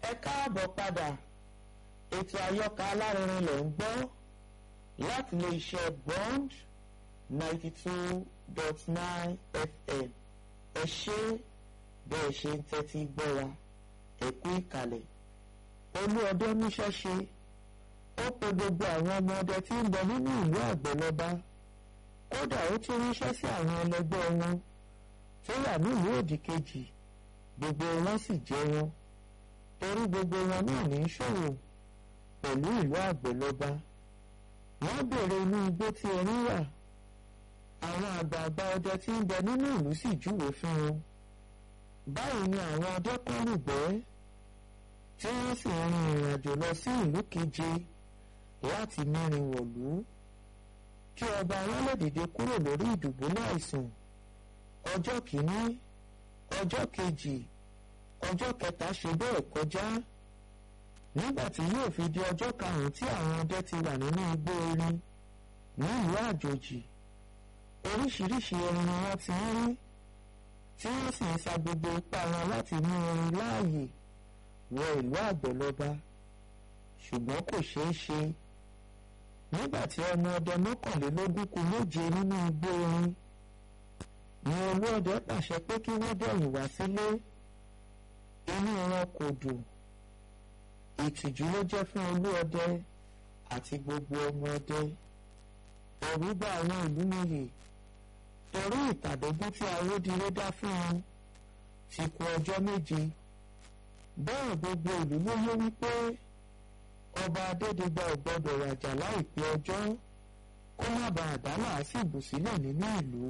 ẹ káàbọ̀ padà ètò àyọkà alárinrin lẹ̀ ń gbọ́ láti lè ṣe bond ninety two dot nine fm ẹ ṣé bẹ́ẹ̀ ṣe ń tẹ́tí gbọ́ wa ẹ kú ìkàlẹ̀ olú ọdẹ níṣẹ́ ṣe ó pe gbogbo àwọn ọmọ ọdẹ tí ń bẹ nínú ìlú àgbẹ̀lọba kódà ó tún ríṣẹ́ sí àwọn ẹlẹgbẹ́ wọn tó wà nílùú òdì kejì gbogbo wọn sì jẹ́ wọn torí gbogbo wọn náà ní í ṣòwò pẹ̀lú ìlú àgbẹ̀lọba wọ́n béèrè inú igbó tí erin wà àwọn àgbààgbà ọdẹ tí ń bẹ nínú ìlú sì júwe fún wọn báyìí ni àwọn ọdẹ kan rúgbẹ́ tí wọ́n sì rin ìrìn àjò lọ sí ìlú keje láti mẹ́rin wọ̀lú kí ọba wọn lè dìde kúrò lórí ìdùbúlẹ̀ àìsàn ọjọ́ kìíní ọjọ́ kejì ọjọ́ kẹta ṣe bẹ́ẹ̀ kọjá nígbà tí yóò fi di ọjọ́ karùn-ún tí àwọn ọdẹ ti wà nínú igbó erin ní ìlú àjòjì oríṣiríṣi erin ni wọ́n ti ń rí tí wọ́n sì ń sa gbogbo ipá wọn láti mú erin láàyè wọ ìlú àgbẹ̀lọba ṣùgbọ́n kò ṣeé ṣe nígbà tí ọmọ ọdẹ mọ́kànlélógún kù méje nínú igbó erin ni olú ọdẹ pàṣẹ pé kí wọ́n dẹ̀yìn wá sílé inú wọn kò dùn ìtìjú ló jẹ́ fún olú ọdẹ àti gbogbo ọmọ ọdẹ ẹ̀rù bá àwọn ìlú nìyí torí ìtàdógún tí awódìrẹ dá fún wọn ti kù ọjọ́ méje bẹ́ẹ̀ gbogbo ìlú ló yé wípé ọba adédègbà ò gbọdọ̀ wàjà láìpẹ́ ọjọ́ kó má bàa dá làásìgbò sílẹ̀ nínú ìlú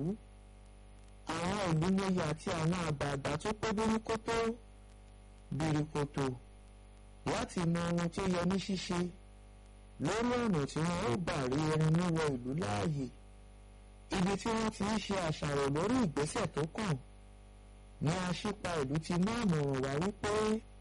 àwọn ìlú lóye àti àwọn àgbààgbà tó pé bíríkótó bìrìkòtò láti mọ ohun tó yẹ ní ṣíṣe lórí ọ̀nà tí wọ́n ó gbà rí erin níwọ̀ ìlú láàyè ibi tí wọ́n ti ń ṣe àṣàrò lórí ìgbésẹ̀ tó kàn ní aṣípa ìlú ti mú àmọ̀ràn wá wípé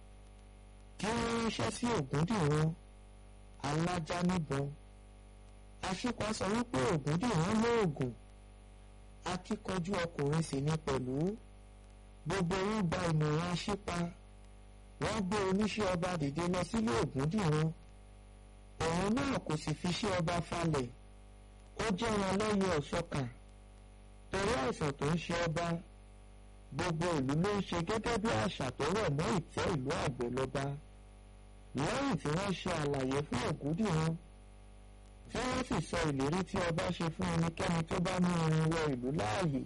kí wọ́n ránṣẹ́ sí Ògúndìran alájá níbọn aṣípa sọ wípé Ògúndìran lóògùn akíkanjú ọkùnrin sì ní pẹ̀lú gbogbo wọn gba ìmọ̀ràn aṣípa wọ́n gbé oníṣẹ́ ọba dìde lọ sílé Ògúndìran òun náà kò sì fi ṣe ọba falẹ̀ ó jẹ́ wọn lẹ́yìn ọ̀ṣọ́kà torí àìsàn tó ń ṣe ọba gbogbo ìlú ló ń ṣe gẹ́gẹ́ bí àṣà tó rọ̀ mọ́ ìtẹ́ ìlú àgbẹ̀lọba lẹ́yìn tí wọ́n ṣe àlàyé fún Ògúndìran tí wọ́n sì sọ ìlérí tí ọba ṣe fún ẹnikẹ́ni tó bá mú irin wọ ìlú láàyè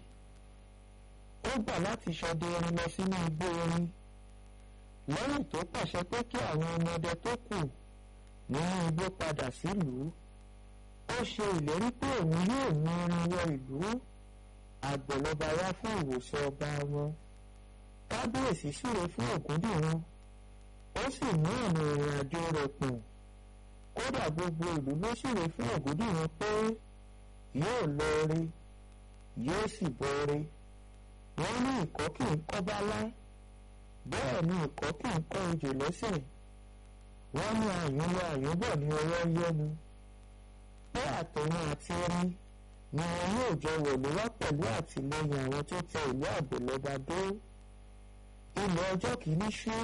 ó gbà láti ṣọdẹ erin lọ sínú igbó erin lẹ́yìn tó pàṣẹ pé kí àwọn ọmọdé tó kù nínú igbó padà sílùú ó ṣe ìlérí pé òun yóò mú irin wọ ìlú àgbẹ̀lọba wá fún ìwòsàn ọba wọn kábíyèsí súre fún Ògúndìran ó sì mú ọ̀nà ìrìn àjò rẹ̀ pọ̀n kódà gbogbo ìlú ló súre fún Ògúndìran pé yóò lọ rí yóò sì bọ̀ rí wọ́n ní ìkọ́ kì í kọ́ bálá bẹ́ẹ̀ ni ìkọ́ kì í kọ́ ejò lẹ́sẹ̀ wọ́n ní àyùn lọ àyùn bọ̀ ní ọwọ́ yẹnu pé àtẹ̀yìn àti ẹni ni wọn yóò jọ wọ̀lú wá pẹ̀lú àtìlẹyìn àwọn tó tẹ ìlú àgbẹ̀lọba dó ilẹ̀ ọjọ́ kìíní ṣú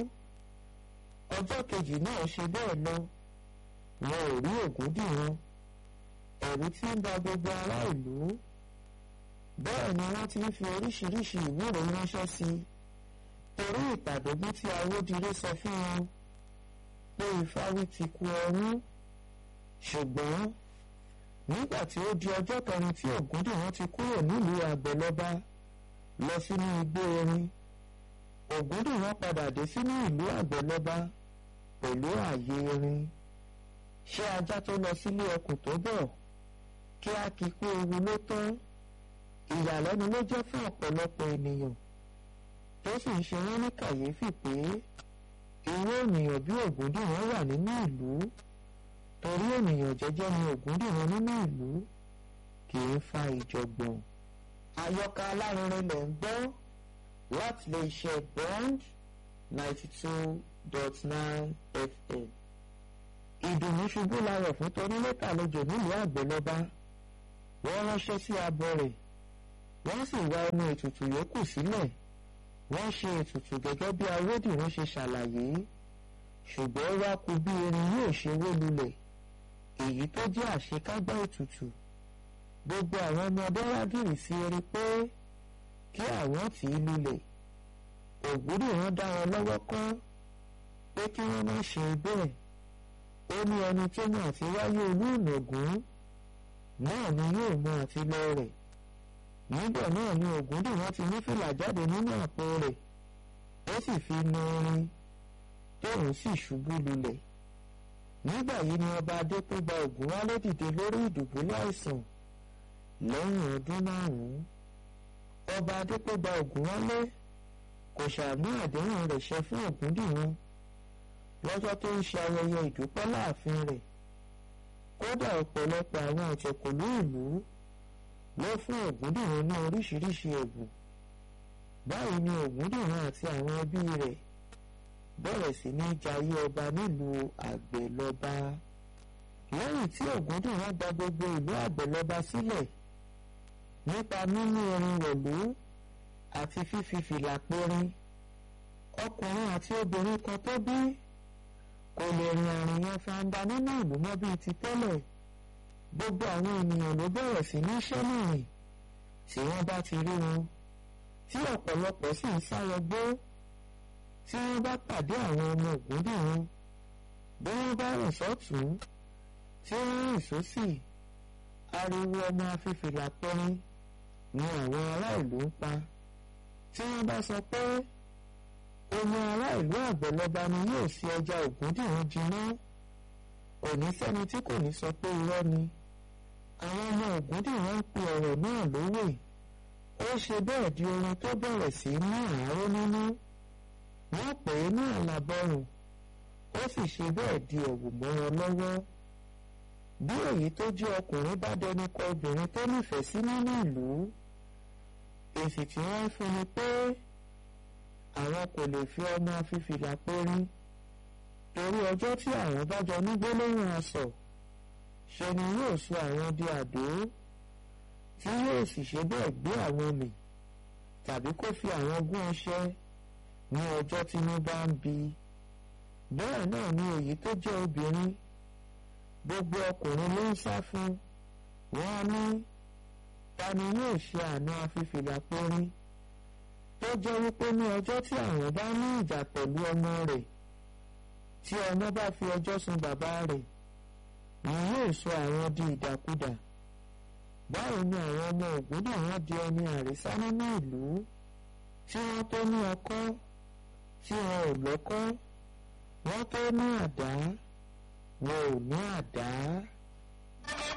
ọjọ́ kejì náà ṣe bẹ́ẹ̀ lọ wọn ò rí Ògúndìran ẹ̀rù tí ń ba gbogbo ará ìlú bẹ́ẹ̀ ni wọ́n ti ń fi oríṣiríṣi ìwúrò ránṣẹ́ sí i torí ìpàdógún tí awódìrí sọ fún wọn pé ìfáwí ti ku ọrún ṣùgbọ́n nígbà tí ó di ọjọ́ kẹrin tí Ògúndìran ti kúrò nílùú àgbẹ̀lọba lọ sínú igbó erin Ògúndìran padà dé sínú ìlú àgbẹ̀lọba pẹ̀lú ààyè erin ṣé ajá tó lọ sílé ẹkùn tó bọ̀ kí á kí kú ewu ló tán ìyàlẹ́nu ló jẹ́ fún ọ̀pọ̀lọpọ̀ ènìyàn tó sì ń ṣe wọ́n ní kàyéfì pé irú ènìyàn bí Ògúndìran wà nínú ìlú torí ènìyàn jẹ́jẹ́ ni Ògúndìran nínú ìlú kì í fa ìjọ̀gbọ̀n. àyọkà alárinrin lẹ̀ ń gbọ́ láti lè ṣe bond ninety two dot nine fm. ìdùnnú ṣubú layọ̀ fún torílẹ̀tà lójó nílùú àgbẹ̀lọba wọ́n ránṣẹ́ sí abọ́ rẹ̀ wọ́n sì wá ẹnu ètùtù yòókù sílẹ̀ wọ́n ṣe ètùtù gẹ́gẹ́ bí awódìrún ṣe ṣàlàyé ṣùgbọ́n wá kú bí erin yóò ṣe wó lulẹ̀ èyí tó jẹ́ àṣekágbá ètùtù gbogbo àwọn ọmọdé rágìrì sí eré pé kí àwọn tì í lulẹ̀ ògbúdì wọn dá wọn lọ́wọ́ kọ́ pé kí wọ́n má ṣe bẹ́ẹ̀ ó ní ẹni tó mọ àti wáyé olú ìnàgún náà ni yóò mọ àti lọ rẹ̀ nígbà náà ni ògúndì wọn ti ní fìlà jáde nínú àpò rẹ̀ ó sì fi na orin tóun sì ṣubú lulẹ̀ nígbà yìí ni ọba adépégbà ògúnwálé dìde lórí ìdùbúlẹ̀ àìsàn lẹ́yìn ọdún márùn-ún ọba adépégbà ògúnwálé kò ṣàmú àdéhùn rẹ̀ ṣe fún ògúndìran lọ́jọ́ tó ń ṣe ayẹyẹ ìdúpẹ́ láàfin rẹ̀ kódà ọ̀pọ̀lọpọ̀ àwọn ọ̀tẹ̀kùlú ìlú ló fún ògúndìran ní oríṣiríṣi ẹ̀bùn báyìí ni ògúndìran àti àwọn ẹbí rẹ̀ bẹ̀rẹ̀ sí ní jayé ọba nílùú àgbẹ̀lọba lẹ́yìn tí ògúndìran gba gbogbo ìlú àgbẹ̀lọba sílẹ̀ nípa mímú orin wọ̀lú àti fífi fìlà périn ọkùnrin àti obìnrin kan tó bí kò lè rìn àrìn yẹn fanda nínú ìlú mọ́ bíi ti tẹ́lẹ̀ gbogbo àwọn ènìyàn ló bẹ̀rẹ̀ sí ní ṣẹ́nìrìn tí wọ́n bá ti rí wọn tí ọ̀pọ̀lọpọ̀ sì ń sáyọgbó tí wọ́n bá pàdé àwọn ọmọ ògúndìran bí wọ́n bá rìn sọ́tún tí wọ́n rìn sósì ariwo ọmọ afífìlà pẹ́rín ni àwọn ará ìlú ń pa tí wọ́n bá sọ pé omi ará ìlú àgbẹ̀lọba ni yóò ṣe ọjà ògúndìran jiná kò ní sẹ́ni tí kò ní sọ pé irọ́ ni àwọn ọmọ ògúndìran ń pe ọ̀rọ̀ náà lówè ó ṣe bẹ́ẹ̀ di orin tó bẹ̀rẹ̀ sí ní àáró nínú wọ́n pè é ní àlàbọ̀rùn ó sì ṣe bẹ́ẹ̀ di ẹ̀wù mọ́ wọn lọ́wọ́ bí èyí tó jẹ́ ọkùnrin bá dẹnu kọ obìnrin tó nífẹ̀ẹ́ sí nínú ìlú èsì tí wọ́n ń fún ni pé àwọn kò lè fi ọmọ fífìlà pérín torí ọjọ́ tí àwọn bá jọ ní gbólóhùn aṣọ ṣe ni yóò sọ àwọn di àdó tí yóò sì ṣe bẹ́ẹ̀ gbé àwọn mì tàbí kó fi àwọn gún ọṣẹ ní ọjọ́ tí wọ́n bá ń bi bẹ́ẹ̀ náà ni èyí tó jẹ́ obìnrin gbogbo ọkùnrin ló ń sá fún wọn á ní ta ni yóò ṣe àná afífìlà pérín tó jẹ́ wípé ní ọjọ́ tí àwọn bá ní ìjà pẹ̀lú ọmọ rẹ̀ tí ọmọ bá fi ọjọ́ sun bàbá rẹ̀ ni yóò sọ àwọn di ìdàkudà báwo ni àwọn ọmọ ògúndà wọn di ẹni àrísá nínú ìlú tí wọ́n tó ní ọkọ́ tí wọn ò lọ́kọ́ wọ́n tó ní àdá wọn ò ní àdá.